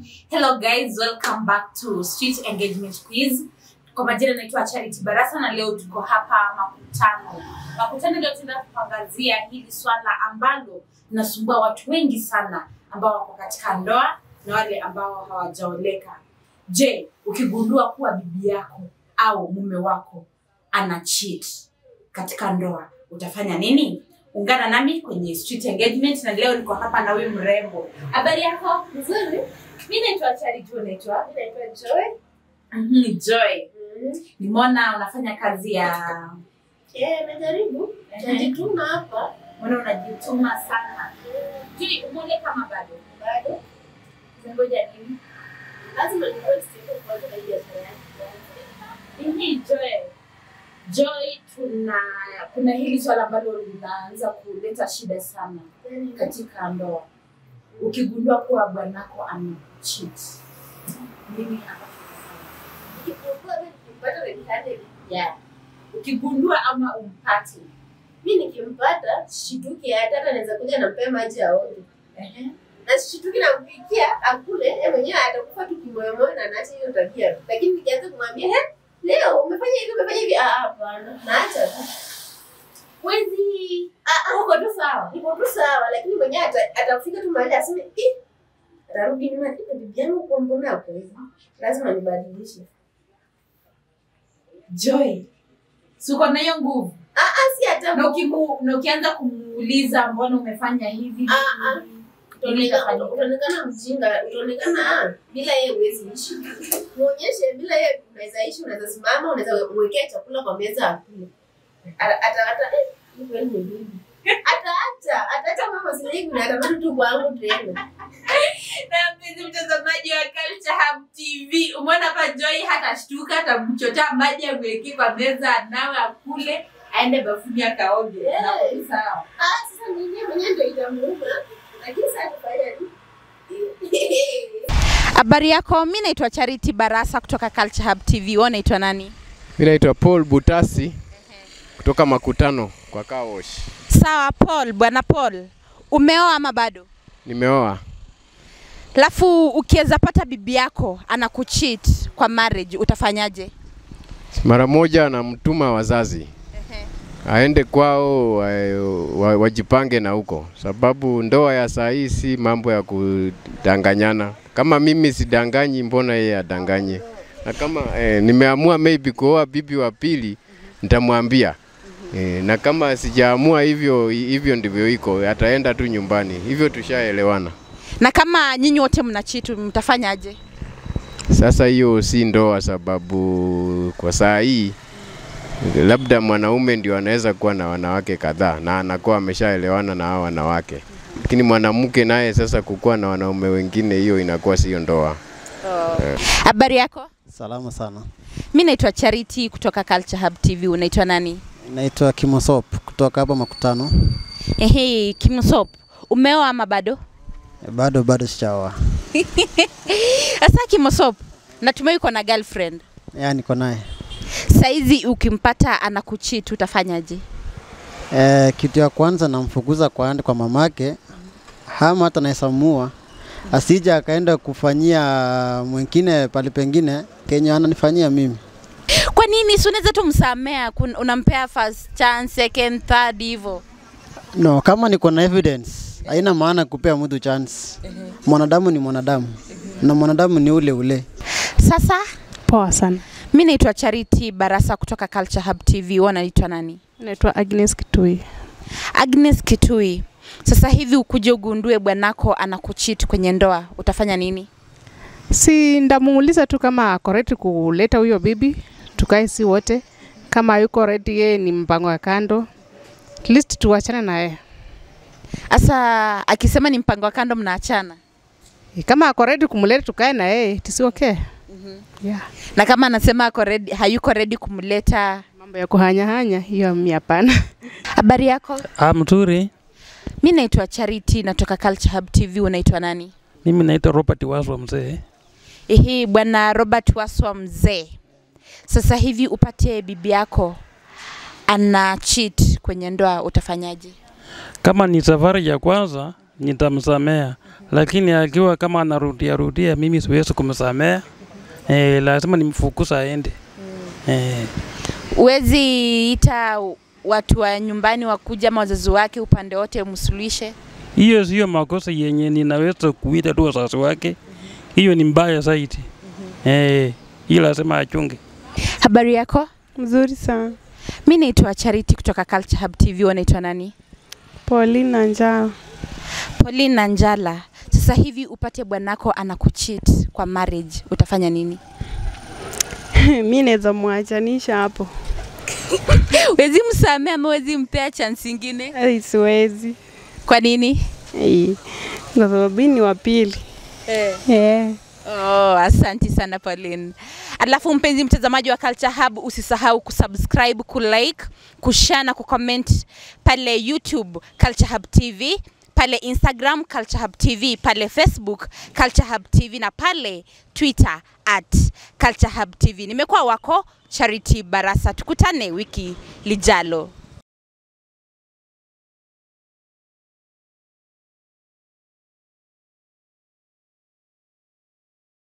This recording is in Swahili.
Hello guys, welcome back to Street Engagement Quiz. Kwa majina naitwa Charity Barasa na leo tuko hapa Makutano. Makutano leo tunaenda kuangazia hili swala ambalo linasumbua watu wengi sana ambao wako katika ndoa na wale ambao hawajaoleka. Je, ukigundua kuwa bibi yako au mume wako ana cheat katika ndoa utafanya nini? Ungana nami kwenye Street Engagement na leo niko hapa na huyu mrembo. Habari yako? Nzuri. Mimi naitwa Charity, wewe unaitwa? Mimi naitwa Joy. Mhm, Joy. Mm. Nimeona unafanya kazi ya Eh, najaribu. Ehe. Najituma hapa. mbona unajituma sana. Joy, umeole kama bado? Bado. Unangoja nini? Lazima nikuwe stable kwanza na hii biashara yangu. Mhm, Joy. Joy, tuna kuna hili swala ambalo linaanza kuleta shida sana Yaani, katika ndoa. Ukigundua kuwa bwanako ana cheat. Nini hapa? nikifungua mimi nikimpata red handed. Yeah. Ukigundua ama umpate. Mimi nikimpata shituki hata hata naweza kuja nampea maji aoge. Ehe. Na shituki nampikia akule, yeye mwenyewe atakufa tu kimoyomoyo na anaacha hiyo tabia. Lakini nikianza kumwambia, "He, leo umefanya hivi, umefanya hivi." Ah, hapana. Naacha tu. Wezi Ah, ah, uko tu sawa. Niko tu sawa, lakini mwenyewe ata- atafika tu mahali aseme, "Ih, atarudi nyuma tena bibi yangu kwa mbona hapo hivi?" Lazima nibadilishe. Joy. Si uko na hiyo nguvu? Ah, ah, si hata na ukimu, na ukianza kumuuliza mbona umefanya hivi Ah, ah. Nini utaonekana itafanyika? utaonekana mjinga, utaonekana ah, bila yeye huwezi ishi. Muonyeshe bila yeye unaweza ishi, unaweza simama, unaweza mwekea chakula kwa meza akule. Ata ata ata eh, hii kweli ni bibi. Ataacha, ataacha mama sasa hivi na atarudi tu kwangu tena. na mpenzi mtazamaji wa Culture Hub TV umeona hapa Joy hata shtuka atamchotea maji amwekee kwa meza anawe akule aende bafuni akaoge Yes. na ni sawa Ah, sasa mwenyewe mwenyewe ndio itamuuma. Lakini sasa tufanye nini? Habari yako, mi naitwa Charity Barasa kutoka Culture Hub TV. Wewe unaitwa nani? Mi naitwa Paul Butasi kutoka Makutano kwa car wash. Sawa Paul, bwana Paul, umeoa ama bado? Nimeoa. Alafu ukiweza pata bibi yako anakucheat kwa marriage utafanyaje? Mara moja namtuma wazazi aende kwao wa, wa, wajipange na huko, sababu ndoa ya saa hii si mambo ya kudanganyana. Kama mimi sidanganyi, mbona yeye adanganye? Na kama eh, nimeamua maybe kuoa bibi wa pili, nitamwambia eh, na kama sijaamua hivyo, hivyo ndivyo iko, ataenda tu nyumbani. Hivyo tushaelewana. Na kama nyinyi wote mna cheat mtafanyaje? Sasa hiyo si ndoa, sababu kwa saa hii labda mwanaume ndio anaweza kuwa na wanawake kadhaa na anakuwa ameshaelewana na hao wanawake, lakini mwanamke naye sasa kukuwa na wanaume wengine, hiyo inakuwa sio ndoa. Habari yako? Salama sana. Mi naitwa Charity kutoka Culture Hub TV. Unaitwa nani? Naitwa Kimosop kutoka hapa Makutano. Ehe, Kimsop, umeoa ama bado? E, Bado bado sijaoa. Sasa Kimosop, natumai uko na girlfriend. Ya niko naye. Saizi ukimpata anakucheat utafanyaje? E, kitu ya kwanza namfukuza kwa ande kwa mamake ama hata naisamua asija akaenda kufanyia mwingine pali pengine kenye ananifanyia mimi. Kwa nini si unaweza tu msamea, kun- unampea first chance, second, third hivyo? No, kama niko na evidence haina maana kupea mtu chance. Mwanadamu ni mwanadamu na mwanadamu ni ule ule. Sasa Poa sana. mi naitwa Charity Barasa kutoka Culture Hub TV. Wewe unaitwa nani? Naitwa Agnes Kitui. Agnes Kitui. Sasa hivi ukuje ugundue bwanako anakucheat kwenye ndoa, utafanya nini? Si ndamuuliza tu kama ako ready kuleta huyo bibi, tukae si wote. Kama yuko ready, yeye ni mpango wa kando, at least tuachane na yeye. Sasa akisema ni mpango wa kando, mnaachana Kama ako ready kumleta, tukae na yeye, tisi okay. Yeah. na kama anasema ako ready, hayuko ready kumleta. Mambo ya kuhanyahanya hiyo mi hapana. Habari yako? Ah, mzuri. Mi naitwa Charity, natoka Culture Hub TV. Unaitwa nani? Mimi naitwa Robert Waswa mzee. Ehe, bwana Robert Waswa mzee, sasa hivi upate bibi yako ana cheat kwenye ndoa, utafanyaje? Kama ni safari ya kwanza nitamsamea, lakini akiwa kama anarudia rudia, mimi siwezi kumsamea eh, lazima nimfukuza aende eh. Huwezi ita watu wa nyumbani wakuja ama wazazi wake upande wote msuluhishe? Hiyo sio makosa yenye ninaweza kuita tu wazazi wake, hiyo ni mbaya zaidi eh, hiyo lazima achunge. Habari yako? Mzuri sana. Mi naitwa Charity kutoka Culture Hub TV. Wanaitwa nani? Pauline na Njala. Pauline na Njala. Sasa hivi upate bwanako anakucheat kwa marriage, utafanya nini? mi naweza mwachanisha hapo. Wezi msamea ama wezi mpea chance ingine? Ai, siwezi. Kwa nini? Ai, Kwa sababu mi ni wa pili. Eh. Eh. Oh, asanti sana Pauline. Alafu mpenzi mtazamaji wa Culture Hub, usisahau kusubscribe, kulike, kushare na kucomment pale YouTube Culture Hub TV, pale Instagram Culture Hub TV, pale Facebook Culture Hub TV na pale Twitter at Culture Hub TV. Nimekuwa wako Charity Barasa, tukutane wiki lijalo.